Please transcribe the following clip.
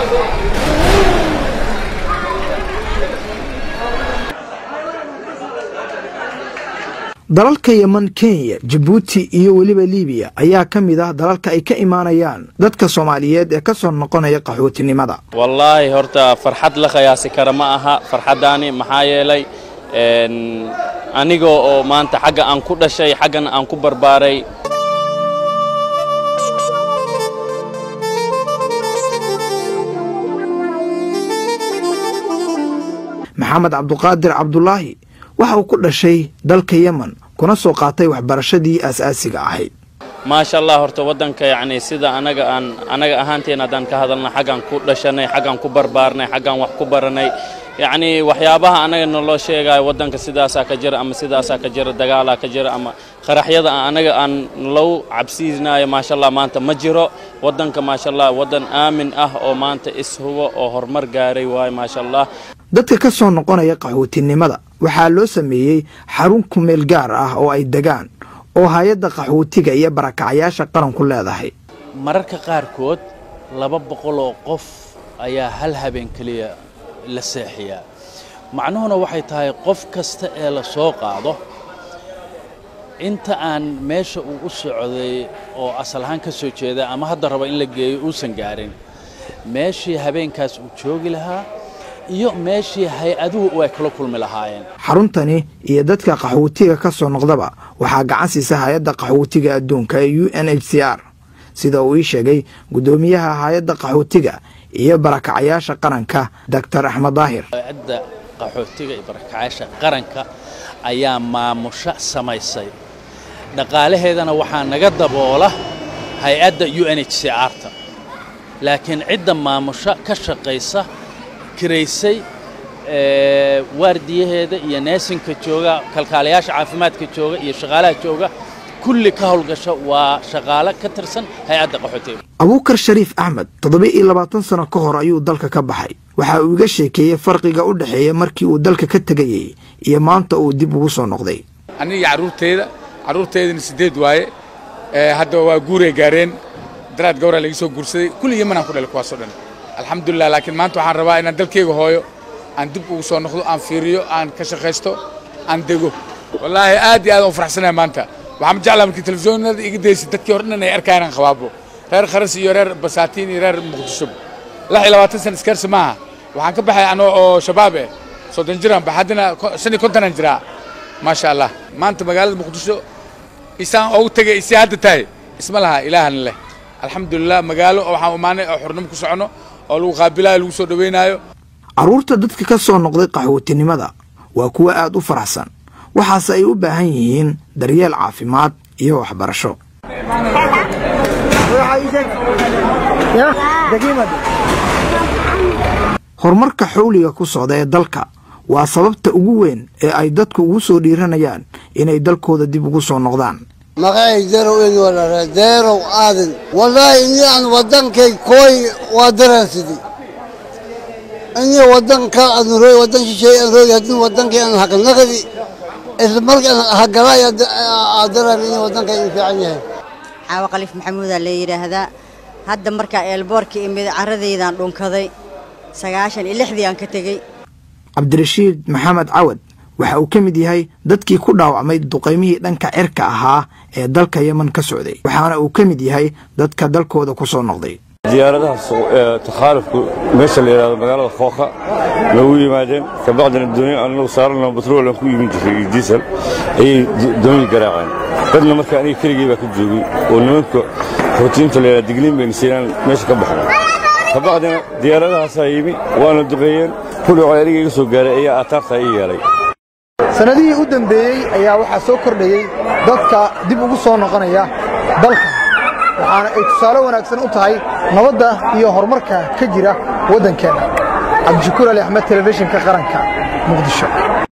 dalalka yeman kenya jabuuti iyo weliba libiya ayaa ka mid ah dalalka ay ka imaanayaan dadka soomaaliyeed ee ka soo noqonaya qaxootinimada wallaahi horta farxad la khayaasi kara ma aha farxaddaani maxaa yeelay aniga oo maanta xagga aan ku dhashay xaggana aan ku barbaaray maxamed cabduqaadir cabdulaahi waxa uu ku dhashay dalka yemen kuna soo qaatay waxbarashadii aas-aasiga ahayd maasha allah horta waddanka yacni sida anaga aan anaga ahaanteen haddaan ka hadalna xaggaan ku dhashanay xaggaan ku barbaarnay xaggaan wax ku baranay yacni waxyaabaha anaga naloo sheegayo waddanka sidaasaa ka jira ama sidaasaa ka jira dagaalaa ka jira ama qaraxyada anaga aan nalou cabsiinayo maasha allah maanta ma jiro waddanka maasha allah waddan aamin ah oo maanta ishubo oo horumar gaaray waayo maasha allah dadka ka soo noqonaya qaxootinimada waxaa loo sameeyey xarun kumeel gaar ah oo ay degaan oo hay-adda qaxootiga iyo barakacayaasha qaranku leedahay mararka qaarkood laba boqol oo qof ayaa hal habeen keliya la seexiyaa macnuhuna waxay tahay qof kasta ee la soo qaado inta aan meesha uu u socday oo asal ahaan ka soo jeeda ama hadda raba in la geeyo uusan gaarin meeshii habeenkaas uu joogi lahaa iyo meeshii hay-aduhu ay kala kulmi lahaayeen xaruntani iyo dadka qaxootiga ka soo noqdaba waxaa gacan siisa hay-adda qaxootiga adduunka ee u n h c r sida uu ii sheegay guddoomiyaha hay-adda qaxootiga iyo barakacayaasha qaranka doctor axmed daahir hay-adda qaxootiga iyo barakacayaasha qaranka ayaa maamusho samaysay dhaqaalaheedana waxaa naga daboola hay-adda u n h c r-ta laakiin cidda maamusho ka shaqaysa kiraysay waardiyaheeda iyo neesinka jooga kalkaalayaasha caafimaadka jooga iyo shaqaalaha jooga kulli ka howlgasha waa shaqaale ka tirsan hay-adda qaxootiga abuukar shariif axmed toddoba iyo labaatan sano ka hor ayuu dalka ka baxay waxa uu iga sheekeeyey farqiga u dhexeeya markii uu dalka ka tegayey iyo maanta uu dib ugu soo noqday aniga carruurteyda carruurteydana siddeed waaye hadda waa guuray gaareen daraad gawraa laga soo guursaday kulli yemanaan ku dhalay kuwaasoo dhan alxamdulilah laakiin maanta waxaan rabaa inaan dalkayga hooyo aan dib ugu soo noqdo aan fiiriyo aan ka shaqaysto aan dego wallaahi aad iyo aad aan u faraxsanahay maanta waxaan jeclaa markii telefisyoonada iga daysa dadkii hore dhan ay arkayaan aan qabaabo reer kharas iyo reer basaatiin iyo reer muqdisho lix iyo labaatan sana iskarsi maaha waxaan ka baxay anoo oo shabaab eh soddon jiraan ba haddana shan iyo kontonaan jiraa maasha allah maanta magaalada muqdisho isaan ugu tegay isii hadda tahay isma laha ilaahana leh alxamdulilah magaalo waxaan imaanay oo xurnimo ku socono oo lagu qaabilayo lagu soo dhaweynaayo carruurta dadka ka soo noqday qaxootinimada waa kuwo aad u faraxsan waxaase ay u baahan yihiin daryeel caafimaad iyo waxbarasho horumarka xawliga ku socda ee dalka waa sababta ugu weyn ee ay dadku ugu soo dhiiranayaan inay dalkooda dib ugu soo noqdaan magacay derow in walare derow aadan wallaahi inaan waddankay kooy waa daraansidi ini waddanka aan roy waddan shisheey aan roy haddii waddankay aan hakanaqdi isla markaan hagalay aadaran in waddankay in fiican yahay caawa khaliif maxamuudaa la yidhaahdaa hadda markaa eelboorka imid carradeydaan dhunkaday sagaashan iyo lixdii aan ka tegey cabdirashiid maxamed cawad waxa uu ka mid yahay dadkii ku dhaawacmay duqaymihii dhanka cirka ahaa ee dalka yeman ka socday waxaana uu ka mid yahay dadka dalkooda ku soo noqday diyaaradahaas takhaalufku meesha la yidhahdo magaalada khooka noogu yimaadeen kabacdina doonyo anagu saarano batrool aan ku iibin jiray iyo diisel ayay doonyi garaaceen dadna marka aniga keligii baa ka joogay oo nimanka rutiinta la yidhahdo digniin bayna siinaan meesha ka baxna kabacdina diyaaradahaasaa yimi waana duqeeyeen kudhacoo aniga iga soo gaaray ayaa aataartaa ii yeelay sannadihii u dambeeyey ayaa waxaa soo kordhayey dadka dib ugu soo noqonaya dalka waxaana ay tusaale wanaagsan u tahay nabadda iyo horumarka ka jira waddankeenna cabdishakuur ali axmed telefishinka qaranka muqdisho